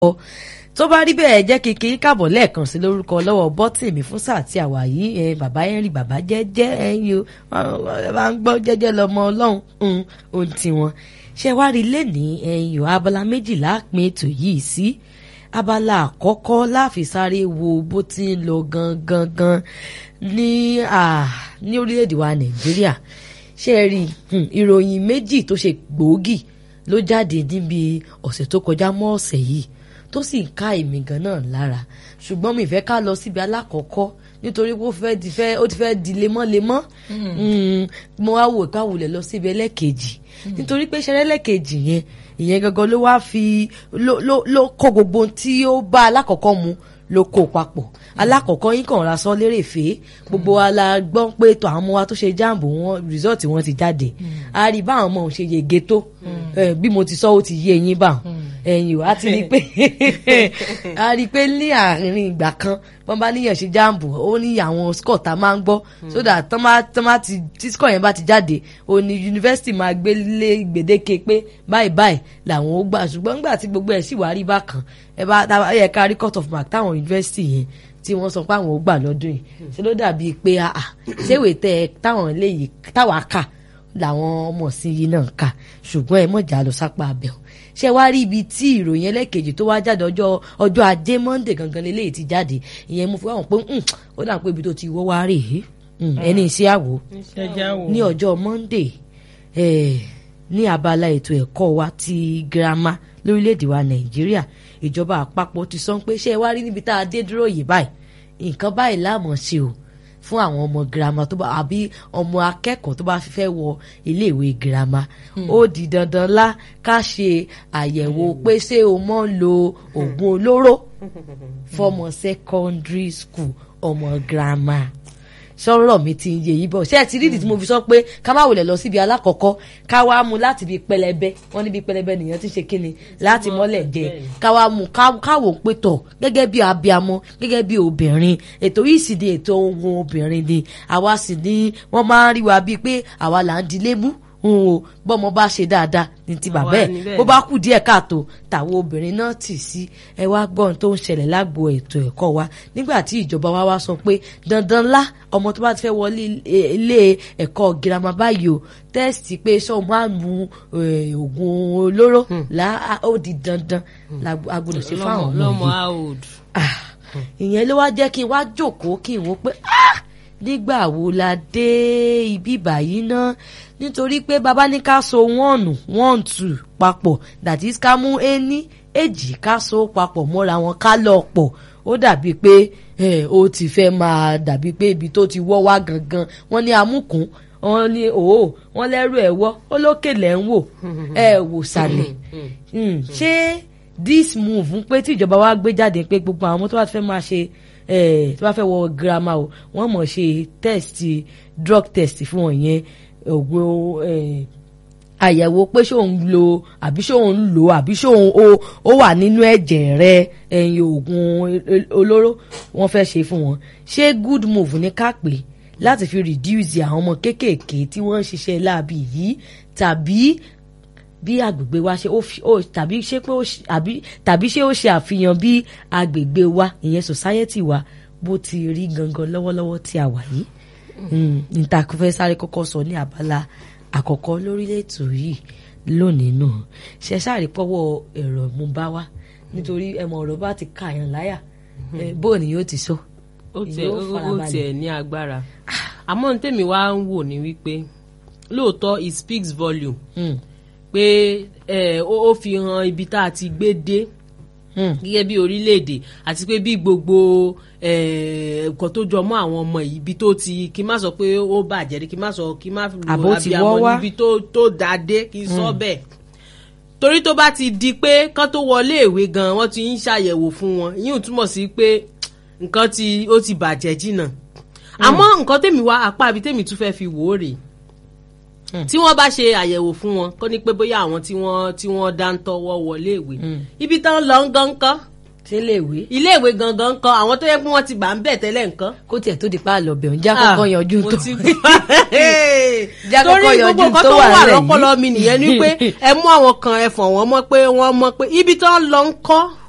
tó bá rí bẹ́ẹ̀ jẹ́ kí kí káàbọ̀ lẹ́ẹ̀kan sí lórúkọ lọ́wọ́ bọ́tìmí fún sáà tí àwà yìí ẹ bàbá henry bàbá jẹ́jẹ́ ẹ̀yin o bá ń gbọ́ jẹ́jẹ́ lọ́mọ ọlọ́run ohun tiwọn ṣé wá rí lẹ́nìí ẹ̀yin o abala méjìlá pín ètò yìí sí abala àkọ́kọ́ láfi sáré wo bó ti ń lọ gangan gan ní ní orílẹ̀-èdè wa nàìjíríà ṣé ẹ rí ìròyìn méjì tó ṣe gbòógì ló jáde níbi ọ̀sẹ̀ tó kọjá mọ́ ọ̀sẹ̀ yìí tó sì ń ká èmi gan náà lára ṣùgbọ́n mi fẹ́ ká lọ síbi alákọ̀ọ́kọ́ nítorí pé ó fẹ́ di fẹ́ ó ti fẹ́ di lemọ́lemọ́ mo wá wò ká wulẹ̀ lọ síbi ẹlẹ́kejì nítorí pé ṣẹlẹ̀ ẹlẹ́kejì yẹn ìyẹn gangan ló wá fi ló ló ló kó gbogbo tí ó bá alákọ̀ọ́kọ́ mu ló kó papọ̀ alákọ̀ọ́kọ́ yín kàn ra sọ lérè fè é gbogbo wa la gbọ́ pé tó àwọn ọmọ wa tó ṣe jáàmù wọn rìsọ́ọ̀tì wọn ti jáde a rí báwọn ọmọ òun ṣe yege tó bí mo ti sọ ó ti yé eyín báwọn ẹ̀yìn o a ti rí i pé a rí i pé ní àárín ìgbà kan wọ́n bá níyàn ṣe jáàmù ó ní àwọn score tá a máa ń gbọ́ so that tán bá tán bá ti tí score yẹn bá ti jáde ó ní yunifásitì máa gbé lé gbèdéke pé báyìí báyìí làwọn ó gbà ṣùgbọ́n nígbà tí gbogbo ẹ̀ sì wá rí bákan ẹ bá yẹ ká rí cut off mark táwọn yunifásitì yẹn tí wọ́n sọ pé àwọn ò gbà lọ́dún yìí ṣe ló dàbí pé àà ṣéwèé tẹ táwọn eléyìí táwa kà làwọn ọmọ sí yìí náà kà ṣùgbọ́n ẹ mọ̀jà lọ sápá abẹ́ o ṣé wàá rí ibi tí ìròyìn ẹlẹ́kejì tó wá jáde ọjọ́ ọjọ́ ajé monde gangan lélẹ́yìí ti jáde ìyẹn mo fi wá wọn pé ó dà pé ibi tó ti wọ́ wá rè é ẹni iṣẹ́ àwò ní ọjọ́ monde ní abala ètò ẹ̀kọ́ wa ti girama lórílẹ̀‐èdè wa nàìjíríà ìjọba àpapọ̀ ti sọ pé ṣé ẹ wá rí níbi tá a dé dúró yìí báyìí nǹkan báyìí láàmú ṣe o fún àwọn ọmọ girama tó bá àbí ọmọ akẹ́kọ̀ọ́ tó bá fẹ́ wọ iléèwé girama ó di dandan lá ká ṣe àyẹ̀wò pé ṣé o mọ̀ ń lo oògùn olóró fọmọ secondary school ọmọ girama sọ̀rọ̀ mi ti ń yé yìí bọ̀ ṣé ẹ ti rí ìdí tí mo fi sọ pé ká má wulẹ̀ lọ síbi alákọ̀ọ́kọ́ ká wá mu láti ibi pẹlẹbẹ wọ́n níbi pẹlẹbẹ nìyẹn ti ṣe kíni láti mọ́lẹ̀ jẹ ká wá mu káwò pé tọ̀ gẹ́gẹ́ bí abiamọ gẹ́gẹ́ bí obìnrin ètò yìí sì di ètò ohun obìnrin ni àwa sì ni wọ́n máa ń rí wa bíi pé àwa là ń dilé mú o bọ́mọ bá ṣe dáadáa ní ti bàbá ẹ̀ bó bá kù díẹ̀ káàtó tàwọn obìnrin náà tì sí ẹ wá gbọ́n tó ń ṣẹlẹ̀ lágbo ètò ẹ̀kọ́ wa nígbà tí ìjọba wa wá sọ pé dandan lá ọmọ tó bá ti fẹ́ wọlé ilé ẹ̀kọ́ girama báyìí o tẹ́sítì pé ṣé o máa mu oògùn olóró là ó di dandan agbọ́dọ̀ ṣe fáwọn ọmọ yìí ìyẹn ló wá jẹ́ kí n wá jókòó kí n wò pé nígbà wo la dé ibi báyìí náà nítorí pé bàbá ní ká so one one two papọ̀ that is ká mú ení èjì ká so papọ̀ mọ́ra wọn ká lọ pọ̀ ó dàbí pé ó ti fẹ́ máa dàbí pé ibi tó ti wọ́ wá gangan wọ́n ní amúkún wọ́n ní òó wọ́n lẹ́rù ẹ̀ wọ́ ó lókè lẹ́ ń wò ẹ̀ wò sàlẹ̀ ṣé this move ń pé tí ìjọba wa gbé jáde pé gbogbo àwọn tó bá fẹ́ máa ṣe tó bá fẹ́ wọ girama o wọ́n mọ̀ ṣe test drug test fún wọn yẹn ògùn àyẹ̀wò pé ṣé òun lo àbí ṣé òun lò àbí ṣé òun ó wà nínú ẹ̀jẹ̀ rẹ ẹ̀yìn oògùn olóró wọ́n fẹ́ ṣe fún wọn ṣé good move ní ká pè láti fi reduce àwọn ọmọ kéékèèké tí wọ́n ń ṣiṣẹ́ láabi yìí tàbí bí agbègbè wa ṣe ó tàbí ṣé pé ó àbí tàbí ṣé ó ṣe àfihàn bí agbègbè wa ìyẹn society wa bó ti rí gangan lọ́wọ́lọ́wọ́ tí a wà yìí níta kò fẹ́ sáré kọ́kọ́ sọ ní abala àkọ́kọ́ lórílẹ̀ ètò yìí lónìí náà ṣe sáré pọ́wọ́ ẹ̀rọ mú bá wá nítorí ẹmọ ọ̀rọ̀ bá ti kàyàn láyà bóò ni yóò ti sọ. ó tiẹ̀ ní agbára àmọ́ ní tèmi wá ń wò ní wípé lóòótọ́ it speaks volume pé ó fi hàn ibi tá a ti gbé dé gẹ́gẹ́ bí orílẹ̀-èdè àti pé bí gbogbo nǹkan tó jọ mọ́ àwọn ọmọ yìí ibi tó ti kí n má sọ pé ó bàjẹ́ rí kí n má sọ kí n má lo abiyamọ níbi tó dáa dé kí n sọ bẹ́ẹ̀ torí tó bá ti di pé kán tó wọlé ìwé gan wọ́n ti ń ṣàyẹ̀wò fún wọn yíò túmọ̀ sí pé nǹkan tí ó ti bàjẹ́ jìnnà àmọ́ nǹkan tèmi wá apá ibi tèmi tún fẹ́ fi wò ó rèé tí wọ́n bá ṣe àyẹ̀wò fún wọn kó ní pé bóyá àwọn tí wọ́n tí wọ́n dá ń tọwọ́ wọlé ìwé ibi tán lọ ń gan kán ṣé iléèwé. iléèwé gangan kan àwọn tó yẹ pé wọ́n ti gbà ń bẹ̀ tẹ́lẹ̀ nǹkan. kó tiẹ̀ tó di pa àlọ́ bẹ̀ ń já kọ́kọ́ yanjú tó. já torí kọ́kọ́ gbogbo yanjú nǹkan tó tó wà wà lẹ̀ lọ́pọlọ mi nìyẹn ni pé ẹ mú àwọn kan ẹ fọ̀ wọ́n mọ́ pé wọ́n mọ̀ pé ibi tó ń lọ ń kọ́